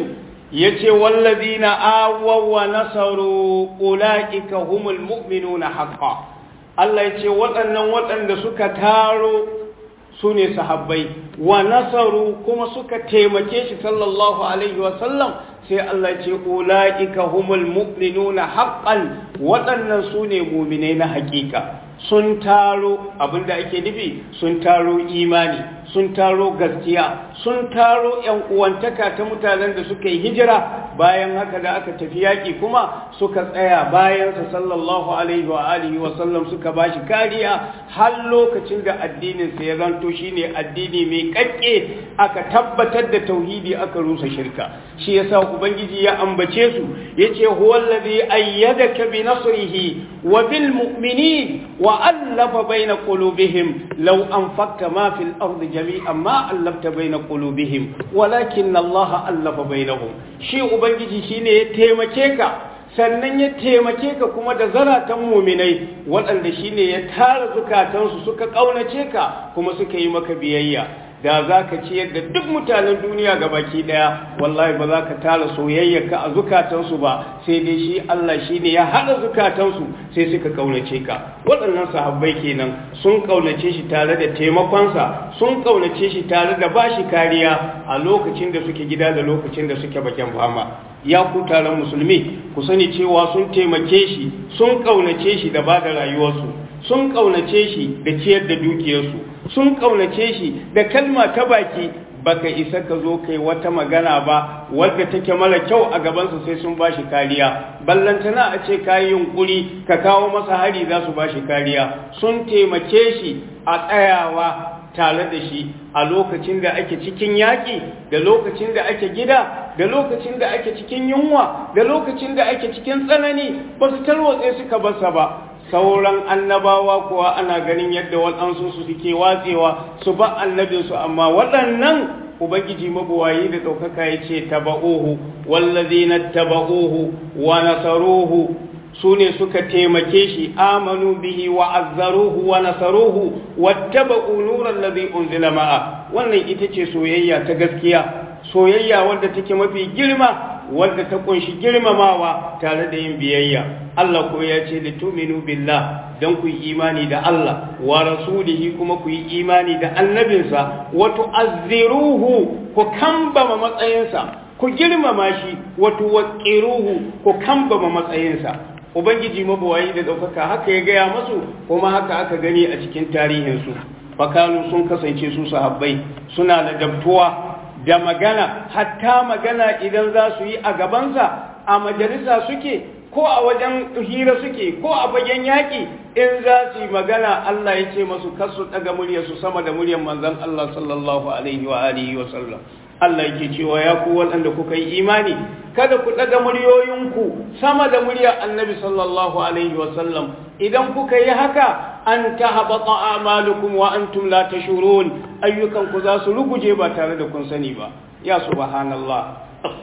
yace wallazina awaw wa nasaru ulaika humul mu'minuna haqqan Allah yace waɗannan waɗanda suka taro su ne sahabbai wa nasaru kuma suka taimake shi sallallahu alaihi wa sallam sai Allah ce ulaika humul mu'minuna haqqan waɗannan su ne mu'minai na haƙiƙa sun taro abinda ake nufi sun taro imani sun taro gaskiya sun taro yan uwantaka ta mutanen da suka yi hijira bayan haka da aka tafi yaƙi kuma suka tsaya bayansa sallallahu alaihi wa alihi wa sallam suka bashi kariya har lokacin da addinin sa ya zanto shine addini mai kakke aka tabbatar da tauhidi aka rusa shirka shi yasa ubangiji ya ambace su yace huwallazi ayyadaka bi nasrihi wa bil mu'minin وألف بين قلوبهم لو أنفقت ما في الأرض جميعا ما ألفت بين قلوبهم ولكن الله ألف بينهم شيء أبنجي شيني يتيمكيك sannan ya taimake ka kuma da zaratan muminai waɗanda shine ya tara zukatansu suka ƙaunace ka kuma suka yi maka biyayya da za ka ciyar da duk mutanen duniya ga baki daya wallahi ba za ka tara soyayyarka a zukatansu ba sai dai shi Allah shi ne ya haɗa zukatansu sai suka ƙaunace ka waɗannan sahabbai kenan sun ƙaunace shi tare da taimakonsa sun ƙaunace shi tare da ba shi kariya a lokacin da suke gida da lokacin da suke bakin fama ya ku taron musulmi ku sani cewa sun taimake shi sun ƙaunace shi da ba da rayuwarsu sun ƙaunace shi da ciyar da dukiyarsu sun ƙaunace shi da kalma ta baki baka isa ka zo kai wata magana ba wadda take mara kyau a gabansa sai sun ba shi kariya ballantana a ce kayi yunkuri ka kawo masa hari za su ba shi kariya sun taimake shi a tsayawa tare da shi a lokacin da ake cikin yaƙi da lokacin da ake gida da lokacin da ake cikin yunwa da lokacin da ake cikin tsanani ba su tarwatse suka basa ba sauran annabawa kuwa ana ganin yadda waɗansu su suke watsewa su ba annabinsu amma waɗannan ubangiji mabuwayi da ɗaukaka ya ce taba'uhu wallazina taba'uhu wa nasaruhu su ne suka taimake shi amanu bihi wa azzaruhu wa nasaruhu wattaba'u nuran ladhi unzila ma'a wannan ita ce soyayya ta gaskiya soyayya wadda take mafi girma wadda ta kunshi girmamawa tare da yin biyayya Allah ko ya ce da tuminu billah don ku yi imani da Allah wa rasulihi kuma ku yi imani da annabinsa wa tu'azziruhu ku kambama matsayinsa ku girmama shi wa tuwaqqiruhu ku kambama matsayinsa ubangiji mabawayi da daukaka haka ya gaya masu kuma haka aka gani a cikin tarihinsu fakanu sun kasance su sahabbai suna da dabtuwa da magana hatta magana idan za su yi a gabansa a majalisa suke ko a wajen hira suke ko a fagen yaƙi in za su yi magana Allah ya ce masu kasu daga muryarsu sama da muryar manzon Allah sallallahu alaihi wa alihi wa sallam Allah yake cewa ya ku waɗanda kuka yi imani kada ku daga muryoyinku sama da muryar annabi sallallahu alaihi wa sallam idan kuka yi haka an tahbata a'malukum wa antum la tashurun ayyukan ku za su ruguje ba tare da kun sani ba ya subhanallah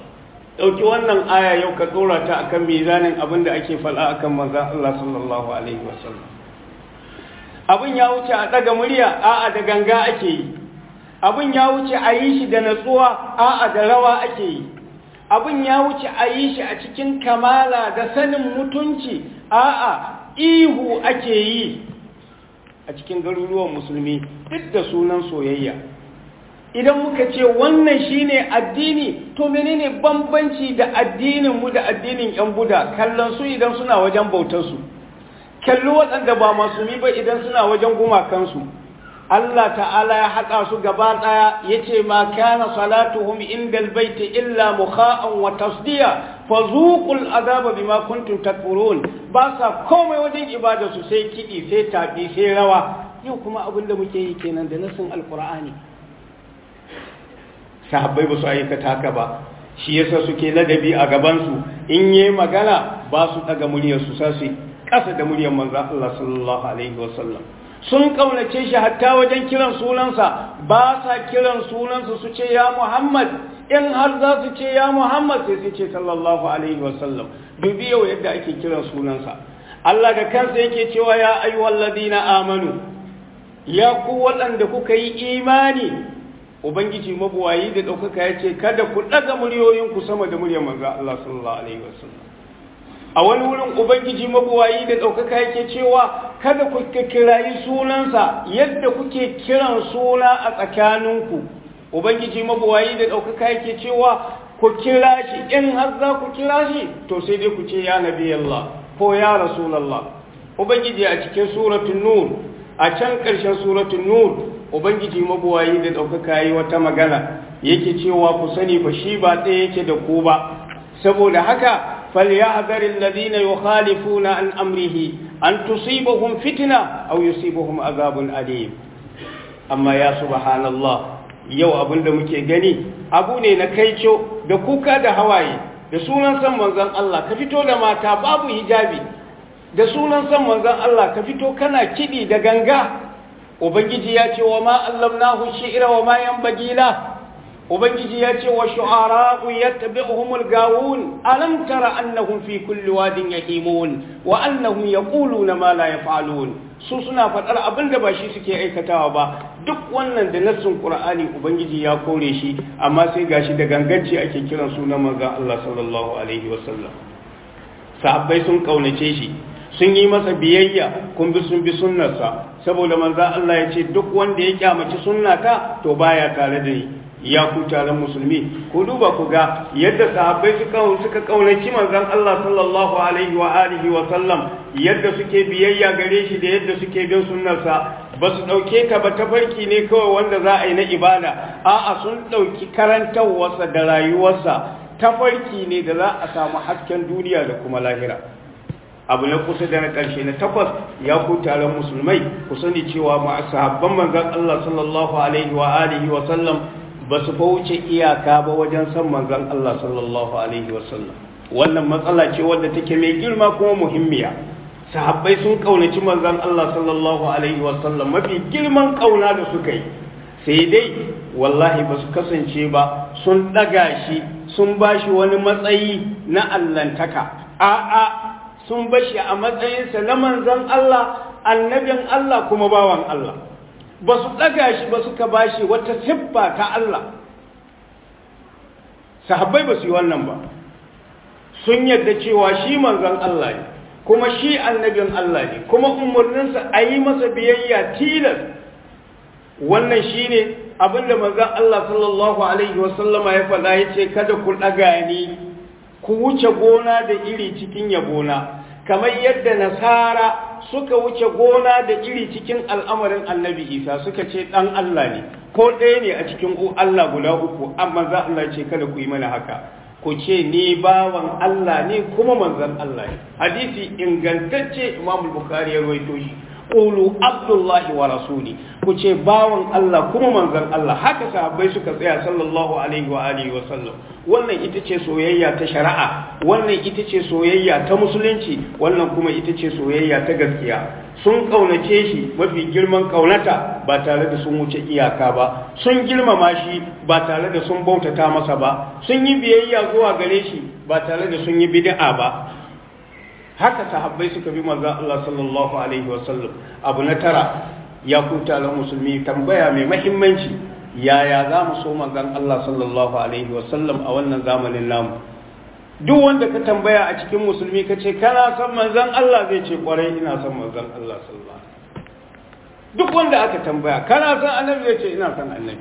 dauki wannan aya yau ka dora ta akan mizanin abin da ake fada akan manzon Allah sallallahu alaihi wa sallam abin ya wuce a daga murya a'a da ganga ake yi abin ya wuce a yi shi da natsuwa a'a da rawa ake yi abin ya wuce a yi shi a cikin kamala da sanin mutunci a'a ihu ake yi a cikin garuruwan musulmi duk da sunan soyayya idan muka ce wannan shine addini to menene bambanci da addinin mu da addinin yan buda kallon su idan suna wajen bautar su kalli waɗanda ba masu ba idan suna wajen gumakansu Allah ta'ala ya haɗa su gaba ɗaya ya ce ma kana salatuhum indal baiti illa mukha'an wa tasdiya fa zuqul azaba bima kuntum takfurun ba sa komai wajen ibada su sai kidi sai tafi sai rawa yau kuma abinda muke yi kenan da nasin alqur'ani sahabbai ba su aikata haka ba shi yasa suke ladabi a gaban su in yayi magana ba su daga muryar su sai kasa da muryar manzo Allah sallallahu alaihi wasallam sun kaunace shi hatta wajen kiran sunansa ba sa kiran sunansa su ce ya Muhammad in har za su ce ya Muhammad sai su ce sallallahu alaihi wasallam dubi yau yadda ake kiran sunansa Allah da kansa yake cewa ya ayyuhal ladina amanu ya ku waɗanda kuka yi imani ubangiji mabuwayi da ɗaukaka ya ce kada ku ɗaga muryoyinku sama da muryar manzo Allah sallallahu alaihi wasallam a wani wurin ubangiji mabuwayi da ɗaukaka yake cewa kada ku kirayi sunansa yadda kuke kiran suna a tsakaninku ubangiji mabuwayi da ɗaukaka yake cewa ku kira shi in har za ku kira shi to sai dai ku ce ya nabi Allah ko ya rasulallah ubangiji a cikin suratul nur a can ƙarshen suratul nur ubangiji mabuwayi da ɗaukaka yi wata magana yake cewa ku sani ba shi ba ɗaya yake da ku ba saboda haka فليحذر الذين يخالفون عن أمره أن تصيبهم فتنة أو يصيبهم عذاب أليم أما يا سبحان الله yau abin da muke gani abu ne na kaico da kuka da hawaye da sunan san manzon Allah ka fito da mata babu hijabi da sunan san manzon Allah ka fito kana kidi da ganga ubangiji ya ce wa ma allamnahu shi'ra wa ma yanbaghi la ubangiji ya ce wa shu'ara'u yattabi'uhumul gawun alam tara annahum fi kulli wadin yahimun wa annahum yaquluna ma la yaf'alun su suna fadar abin da ba shi suke aikatawa ba duk wannan da nassin qur'ani ubangiji ya kore shi amma sai gashi da ganganci ake kiran sunan manzon Allah sallallahu alaihi wasallam sahabbai sun kaunace shi sun yi masa biyayya kun bi sun bi sunnarsa saboda manzon Allah ya ce duk wanda ya kyamaci sunnata to baya tare da ni ya ku taron musulmi ku duba ku ga yadda sahabbai suka suka kaunaci manzon Allah sallallahu alaihi wa alihi wa sallam yadda suke biyayya gare shi da yadda suke bin sunnarsa ba su dauke ta ba tafarki ne kawai wanda za a yi na ibada a'a sun dauki karantarwarsa da rayuwarsa tafarki ne da za a samu hasken duniya da kuma lahira abu na kusa da na ƙarshe na takwas ya ku taron musulmai ku sani cewa ma sahabban manzon Allah sallallahu alaihi wa alihi wa sallam ba su wuce iyaka ba wajen san manzon Allah sallallahu alaihi wasallam wannan matsala ce wadda take mai girma kuma muhimmiya sahabbai sun kaunaci manzon Allah sallallahu alaihi wasallam mafi girman kauna da suka yi sai dai wallahi ba su kasance ba sun daga shi sun bashi wani matsayi na allantaka a'a sun bashi a matsayinsa na manzon Allah annabin Allah kuma bawan Allah ba su ɗaga shi ba suka ba shi wata siffa ta Allah sahabbai ba su yi wannan ba sun yadda cewa shi manzon Allah ne kuma shi annabin Allah ne kuma umarninsa a yi masa biyayya tilas wannan shi ne abinda manzon Allah sallallahu Alaihi wasallama ya faɗa ya ce kada ku ɗaga ni ku wuce gona da iri cikin yabona kamar yadda nasara suka wuce gona da iri cikin al'amarin annabi isa suka ce ɗan Allah ne ko ɗaya ne a cikin Allah guda uku amma za Allah ce kada ku yi mana haka ku ce ni bawan Allah ne kuma manzan Allah ne hadisi ingantacce imam bukhari ya rawaito shi qulu abdullahi wa rasuli ku ce bawan Allah kuma manzan Allah haka sahabbai suka tsaya sallallahu alaihi wa alihi wa sallam wannan ita ce soyayya ta shari'a wannan ita ce soyayya ta musulunci wannan kuma ita ce soyayya ta gaskiya sun kaunace shi mafi girman kaunata ba tare da sun wuce iyaka ba sun girmama shi ba tare da sun bautata masa ba sun yi biyayya zuwa gare shi ba tare da sun yi bid'a ba haka sahabbai suka bi manzon Allah sallallahu alaihi wasallam abu na tara ya kuta la musulmi tambaya mai mahimmanci yaya za mu so manzon Allah sallallahu alaihi wasallam a wannan zamanin namu duk wanda ka tambaya a cikin musulmi ka ce kana son manzon Allah zai ce kwarai ina son manzon Allah sallallahu duk wanda aka tambaya kana son annabi zai ce ina son annabi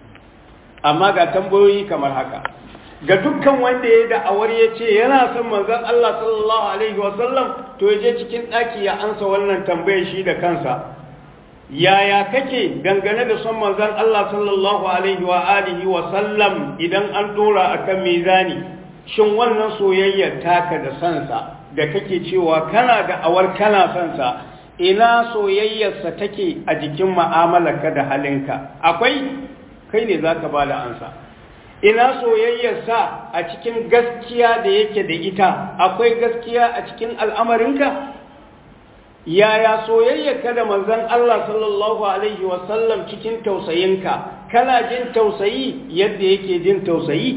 amma ga tambayoyi kamar haka ga dukkan wanda ya da'awar ya ce yana son manzon Allah sallallahu alaihi wasallam to ya je cikin ɗaki ya ansa wannan tambayar shi da kansa yaya kake dangane da son manzon Allah sallallahu alaihi wa alihi wa sallam idan an dora akan mizani shin wannan soyayyar taka da sansa da kake cewa kana da awar kana sansa ina soyayyarsa take a jikin mu'amalarka da halinka akwai kai ne zaka ba da ansa ina soyayyarsa a cikin gaskiya da yake da ita akwai gaskiya a cikin al'amarinka yaya soyayyarka da manzon Allah sallallahu alaihi wasallam cikin tausayinka kana jin tausayi yadda yake jin tausayi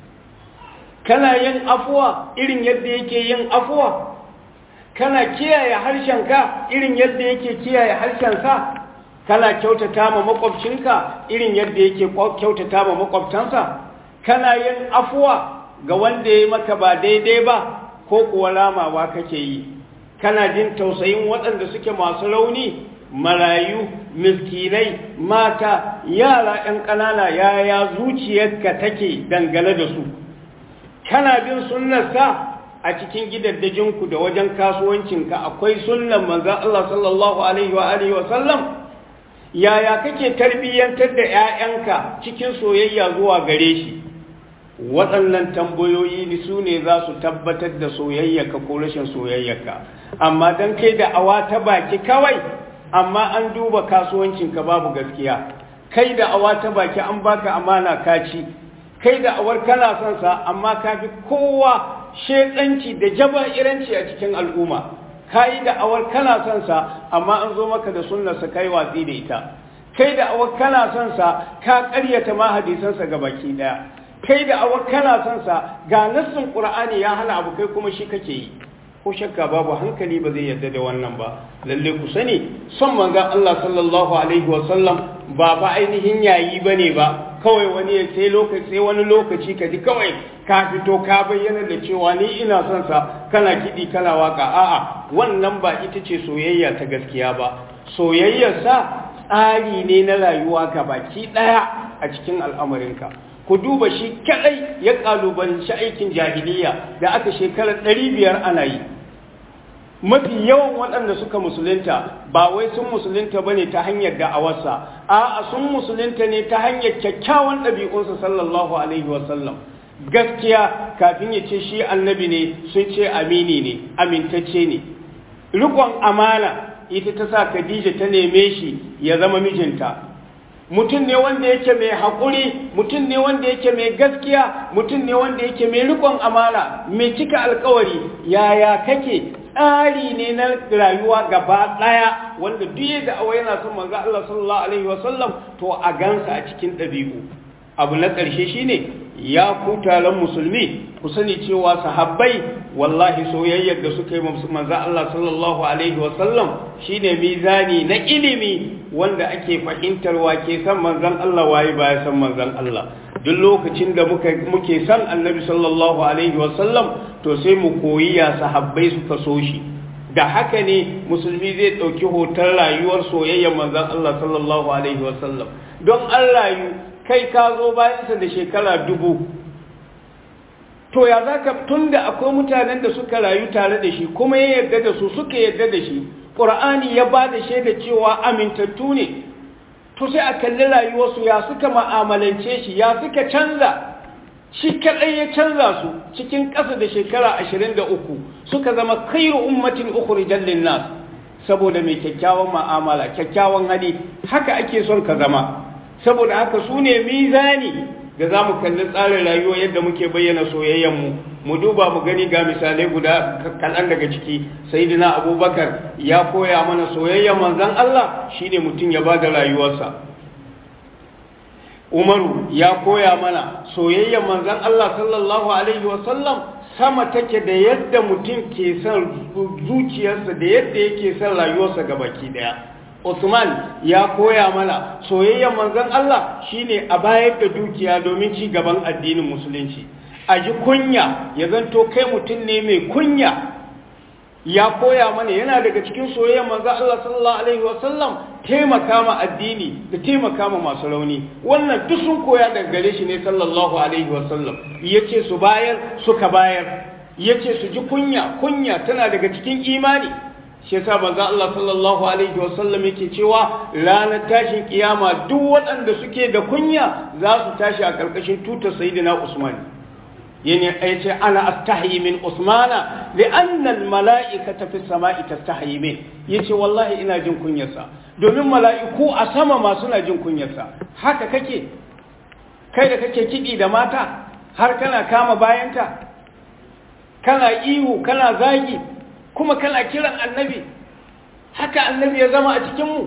kana yin afuwa irin yadda yake yin afuwa kana kiyaye harshenka irin yadda yake kiyaye harshensa kana kyautata ma makwabcinka irin yadda yake kyautata ma makwabtansa kana yin afuwa ga wanda ya maka ba daidai ba ko kuwa ramawa kake yi kana jin tausayin waɗanda suke masu rauni marayu miskinai mata yara 'yan ƙanana yaya zuciyarka take dangane da su kana bin sunnarsa a cikin gidaddajinku da wajen kasuwancinka akwai sunnan manzan Allah sallallahu alaihi wa alihi wa sallam yaya kake tarbiyyantar da 'ya'yanka cikin soyayya zuwa gare shi waɗannan tambayoyi ne su ne za su tabbatar da soyayyarka ko rashin soyayyarka amma don kai da awa ta baki kawai amma an duba kasuwancinka babu gaskiya kai da awa ta baki an baka amana kaci kai da awar kana son sa amma ka fi kowa shedanci da jaba'iranci a cikin al'umma kai da awar kana son sa amma an zo maka da sunnarsa kai watsi da ita kai da awar kana son sa ka ƙaryata ma hadisansa ga baki daya kai da awar kana son sa ga nassin qur'ani ya hana abu kai kuma shi kake yi ko shakka babu hankali ba zai yarda da wannan ba lalle ku sani son manzon Allah sallallahu alaihi wasallam ba fa ainihin yayi bane ba kawai wani ya sai lokaci sai wani lokaci ka ji kawai ka fito ka bayyana da cewa ni ina son sa kana kidi kana waka a'a wannan ba ita ce soyayya ta gaskiya ba soyayyar sa tsari ne na rayuwa ga baki daya a cikin al'amarinka ku duba shi kadai ya kalubalanci aikin jahiliya da aka shekarar 500 ana yi mafi yawan waɗanda suka musulunta ba wai sun musulunta bane ta hanyar da'awarsa a'a sun musulunta ne ta hanyar kyakkyawan ɗabi'unsa sallallahu alaihi wasallam gaskiya kafin ya ce shi annabi ne sun ce amini ne amintacce ne rikon amana ita ta sa khadija ta neme shi ya zama mijinta mutum ne wanda yake mai haƙuri mutum ne wanda yake mai gaskiya mutum ne wanda yake mai rikon amana mai cika alkawari yaya kake tsari ne na rayuwa gaba ɗaya wanda duk da awa yana son manzo Allah sallallahu alaihi wasallam to a gansa a cikin ɗabi'u abu na ƙarshe shine ya ku taron musulmi ku sani cewa sahabbai wallahi soyayyar da suka yi manzo Allah sallallahu alaihi wasallam shine mizani na ilimi wanda ake fahimtar wa ke san manzon Allah waye baya san manzon Allah duk lokacin da muka muke san annabi sallallahu alaihi wasallam to sai mu koyi ya sahabbai suka so shi da haka ne musulmi zai ɗauki hoton rayuwar soyayyar manzon Allah sallallahu alaihi wasallam don an rayu kai ka zo bayansa da shekara dubu to ya za ka tun da akwai mutanen da suka rayu tare da shi kuma ya yarda da su suka yarda da shi ƙur'ani ya ba da shaida cewa amintattu ne to sai a kalli rayuwarsu ya suka ma'amalance shi ya suka canza shi kaɗai ya canza su cikin ƙasa da shekara ashirin da uku suka zama khairu ummatin ukhrijal linnas saboda mai kyakkyawan ma'amala kyakkyawan hali haka ake son ka zama saboda haka su ne mizani da za mu kalli tsarin rayuwa yadda muke bayyana soyayyenmu mu duba mu gani ga misalai guda kaɗan daga ciki sayidina abubakar ya koya mana soyayyen manzan Allah shine mutum ya ba da rayuwarsa umaru ya koya mana soyayyen manzan Allah sallallahu alaihi wasallam sama take da yadda mutum ke son zuciyarsa da yadda yake son rayuwarsa ga baki daya Usman ya koya mana soyayyen manzon Allah shine a bayar da dukiya domin ci gaban addinin musulunci a ji kunya ya zanto kai mutum ne mai kunya ya koya mana yana daga cikin soyayyen manzon Allah sallallahu alaihi wasallam taimaka ma addini da taimaka ma masu rauni wannan duk sun koya daga gare shi ne sallallahu alaihi wasallam yace su bayar suka bayar yace su ji kunya kunya tana daga cikin imani shi yasa manzo Allah sallallahu alaihi wasallam yake cewa ranar tashin kiyama duk waɗanda suke da kunya za su tashi a karkashin tutar sayyidina Usman yani yace ana astahi min Usmana li'anna al-mala'ikata fi samai tastahi min yace wallahi ina jin kunyarsa domin mala'iku a sama ma suna jin kunyarsa haka kake kai da kake kidi da mata har kana kama bayanta kana ihu kana zagi kuma kana kiran annabi haka annabi ya zama a cikinmu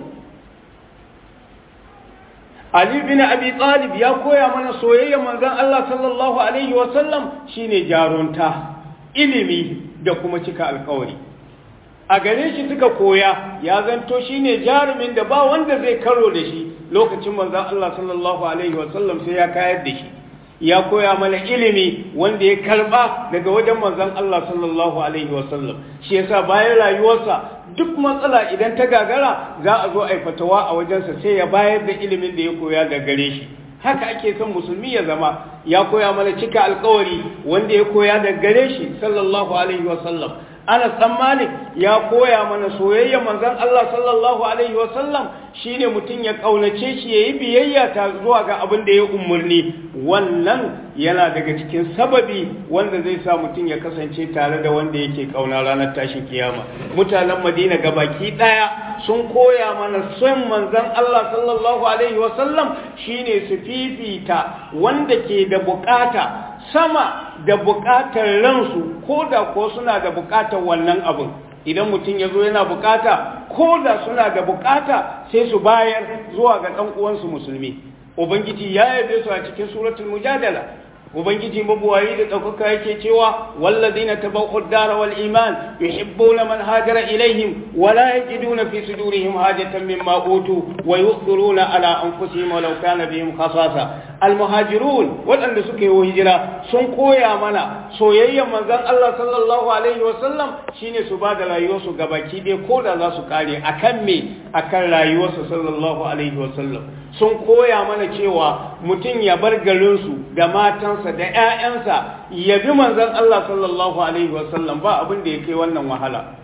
Ali bin Abi Talib ya koya mana soyayya manzon Allah sallallahu alaihi wasallam shine jarunta ilimi da kuma cika alkawari a gare shi suka koya ya zanto shine jarumin da ba wanda zai karo da shi lokacin manzon Allah sallallahu alaihi wasallam sai ya kayar da shi ya koya mana ilimi wanda ya karba daga wajen manzon Allah sallallahu alaihi wasallam shi yasa bayan rayuwarsa duk matsala idan ta gagara za a zo a fatawa a wajensa sai ya bayar da ilimin da ya koya da gare shi haka ake son musulmi ya zama ya koya mana cika alkawari wanda ya koya da gare shi sallallahu alaihi wasallam Anas dan Malik ya koya mana soyayya manzon Allah sallallahu alaihi wasallam shine mutum ya kaunace shi yayi biyayya ta zuwa ga abin da ya umurni wannan yana daga cikin sababi wanda zai sa mutum ya kasance tare da wanda yake kauna ranar tashin kiyama mutanen Madina gabaki daya sun koya mana son manzon Allah sallallahu alaihi wasallam shine su fifita wanda ke da bukata sama da bukatar ransu ko da ko suna da bukatar wannan abin idan mutum ya zo yana bukata ko da suna da bukata sai su bayar zuwa ga ɗan uwansu musulmi ubangiji ya yabe su a cikin suratul mujadala ubangiji mabuwayi da ɗaukaka yake cewa walladina tabawwa'u ad-dara wal iman yuhibbuna man hajara ilaihim wa la yajiduna fi sudurihim hajatan mimma utu wa yu'thiruna ala anfusihim walau kana bihim khasasa al-muhajirun waɗanda suka yi hijira sun koya mana soyayyen manzon Allah sallallahu alaihi wa sallam shine su ba da rayuwarsu gabaki ɗaya ko da za su kare akan me akan rayuwarsa sallallahu alaihi wa sallam sun koya mana cewa mutum ya bar garinsu da matansa da 'ya'yansa ya bi manzon Allah sallallahu alaihi wasallam ba abin da ya kai wannan wahala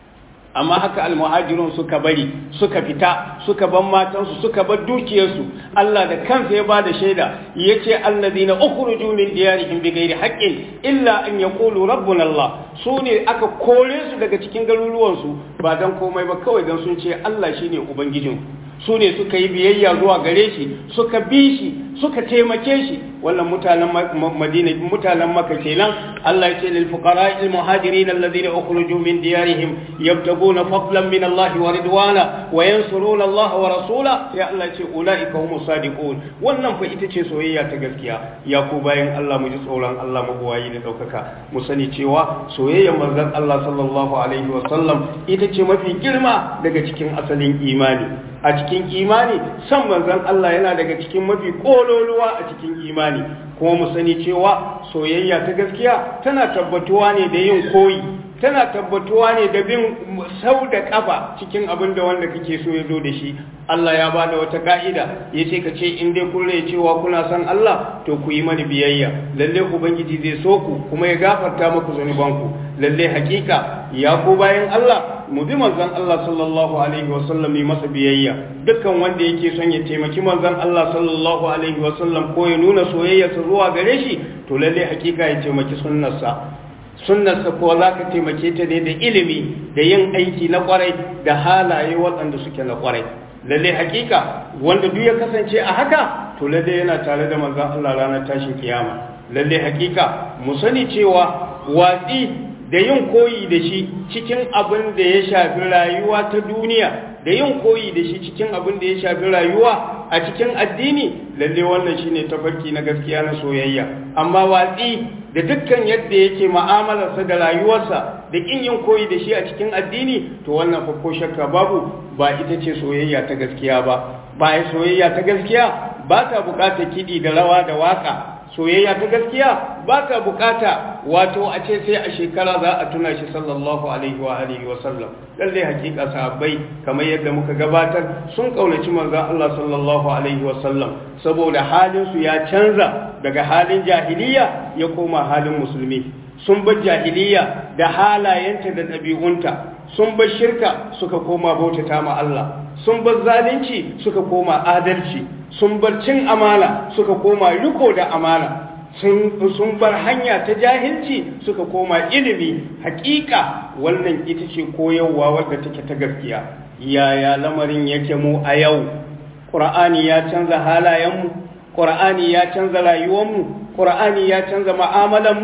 amma haka almuhajirun suka bari suka fita suka bar matansu suka bar dukiyarsu Allah da kansa ya bada shaida yace alladhina ukhruju min diyarihim bighairi haqqin illa an yaqulu rabbuna Allah sune aka kore su daga cikin garuruwansu ba dan komai ba kawai dan sun ce Allah shine ubangijinku su ne suka yi biyayya zuwa gare shi suka bi shi suka taimake shi wannan mutanen madina mutanen maka kenan Allah ya ce lil fuqara al muhajirin alladhina ukhruju min diyarihim yabtaguna fadlan min Allah wa ridwana wa yansuruna Allah wa rasula ya Allah ce ulaika humus sadiqun wannan fa ita ce soyayya ta gaskiya ya ku bayan Allah mu ji tsoron Allah mabuwayi da daukaka mu sani cewa soyayyar manzon Allah sallallahu alaihi wa sallam ita ce mafi girma daga cikin asalin imani a cikin imani san manzon Allah yana daga cikin mafi kololuwa a cikin imani kuma mu sani cewa soyayya ta gaskiya tana tabbatuwa ne da yin koyi tana tabbatuwa ne da bin sau da kafa cikin abin da wanda kake so ya zo da shi Allah ya ba da wata ka'ida ya ce ka ce in dai kun rai cewa kuna son Allah to ku yi mani biyayya lalle ubangiji zai so ku kuma ya gafarta muku zunubanku lalle hakika ya ku bayan Allah mu bi manzon Allah sallallahu alaihi wa sallam yi masa biyayya dukkan wanda yake son ya taimaki manzon Allah sallallahu alaihi wa sallam ko ya nuna soyayyarsa zuwa gare shi to lalle hakika ya taimaki sunnarsa sunnarsa ko za ka taimake ta ne da ilimi da yin aiki na kwarai da halaye waɗanda suke na kwarai lalle hakika wanda duk ya kasance a haka to lalle yana tare da manzon Allah ranar tashin kiyama lalle hakika mu sani cewa watsi da yin koyi da shi cikin abin da ya shafi rayuwa ta duniya da yin koyi da shi cikin abin da ya shafi rayuwa a cikin addini lalle wannan shine tafarki na gaskiya na soyayya amma watsi da dukkan yadda yake mu'amalarsa da rayuwarsa da kin yin koyi da shi a cikin addini to wannan fa ko shakka babu ba ita ce soyayya ta gaskiya ba ba soyayya ta gaskiya ba ta bukatar kiɗi da rawa da waka soyayya ta gaskiya ba ta bukata wato a ce sai a shekara za a tuna shi sallallahu alaihi wa alihi wa sallam lalle hakika sahabbai kamar yadda muka gabatar sun kaunaci manzon Allah sallallahu alaihi wa sallam saboda halin su ya canza daga halin jahiliya ya koma halin musulmi sun bar jahiliya da halayenta da ɗabi'unta sun bar shirka suka koma bautata ma Allah sun bar zalunci suka koma adalci sun bar cin amana suka koma riko da amana sun bar hanya ta jahilci suka koma ilimi hakika wannan ita ce koyarwa wadda take ta gaskiya yaya lamarin yake mu a yau ƙur'ani ya canza halayenmu ƙur'ani ya canza rayuwarmu ƙur'ani ya canza mu'amalanmu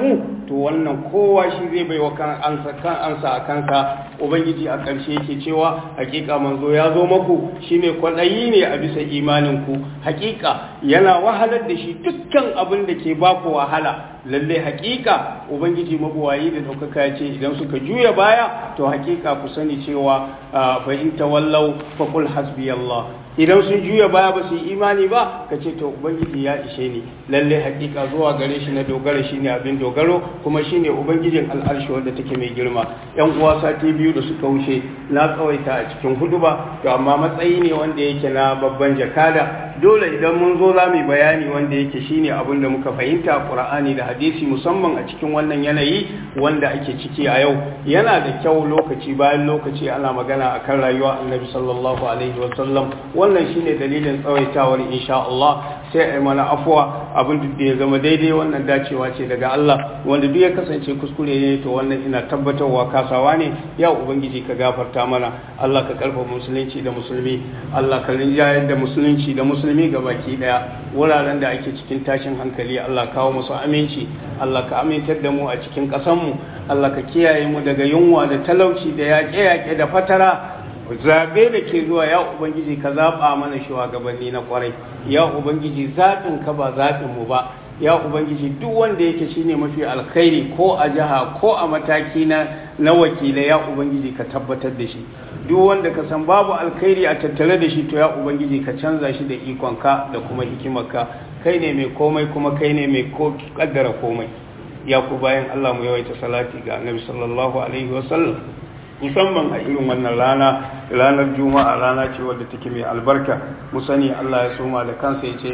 to wannan kowa shi zai bai wa kan ansa kan ansa a kansa ubangiji a ƙarshe yake cewa hakika manzo ya zo maku shine kwaɗayi ne a bisa imanin ku hakika yana wahalar da shi dukkan abin da ke baku wahala lalle hakika ubangiji mabuwayi da daukaka ya ce idan suka juya baya to hakika ku sani cewa fa in tawallau fa qul hasbiyallah idan sun juya baya ba su yi imani ba ka ce to ubangiji ya ishe ni lalle hakika zuwa gare shi na dogara shine abin dogaro kuma shine ubangijin al'arshi wanda take mai girma yan uwa sati biyu da suka wuce na tsawaita a cikin huduba to amma matsayi ne wanda yake na babban jakada dole idan mun zo za mu bayani wanda yake shine abin da muka fahimta qur'ani da hadisi musamman a cikin wannan yanayi wanda ake ciki a yau yana da kyau lokaci bayan lokaci ana magana akan rayuwa annabi sallallahu alaihi wasallam wannan shine dalilin tsawaitawar insha Allah sai a mana afuwa abin da ya zama daidai wannan dacewa ce daga Allah wanda duk ya kasance kuskure ne to wannan ina tabbatarwa kasawa ne ya ubangiji ka gafarta mana Allah ka karfa musulunci da musulmi Allah ka rinjayar da musulunci da musulmi ga baki daya wuraren da ake cikin tashin hankali Allah kawo musu aminci Allah ka amintar da mu a cikin ƙasanmu Allah ka kiyaye mu daga yunwa da talauci da yaƙe-yaƙe da fatara zabe da ke zuwa ya ubangiji ka zaɓa mana shugabanni na kwarai ya ubangiji zaɓin ka ba zaɓin mu ba ya ubangiji duk wanda yake shine mafi alkhairi ko a jiha ko a mataki na na wakilai ya ubangiji ka tabbatar da shi duk wanda ka san babu alkhairi a tattare da shi to ya ubangiji ka canza shi da ikonka da kuma hikimarka kai ne mai komai kuma kai ne mai kaddara komai ya ku bayan Allah mu yawaita salati ga annabi sallallahu alaihi wasallam musamman a irin wannan rana ranar juma'a rana ce wadda take mai albarka mu sani Allah ya soma da kansa ya ce